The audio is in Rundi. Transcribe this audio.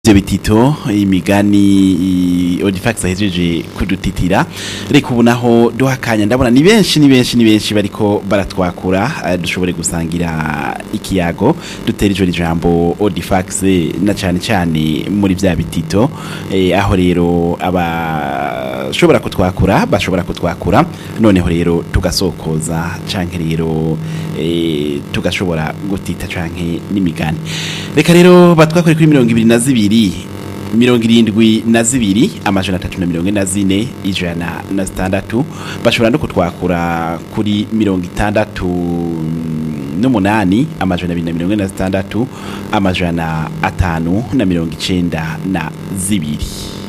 ivyo bitito imigani Odifax ahejeje kudutitira reka ubu naho duhakanya ndabona ni benshi ni benshi ni benshi bariko baratwakura eh, dushobore gusangira ikiyago dutera ijo ijambo Odifax na cane cane muri vya bitito eh, aho rero abashobora kutwakura bashobora kutwakura noneho rero tugasokoza canke rero eh, tugashobora gutita canke n'imigani reka rero batwakore kuri mirongo ibiri na zibiri mirongo irindwi na zibiri amajana atatu na mirongo ine na zine ijana na zitandatu bashobora no kutwakura kuri mirongo itandatu n'umunani amajana abiri na mirongo ine na zitandatu amajana atanu na mirongo icenda na zibiri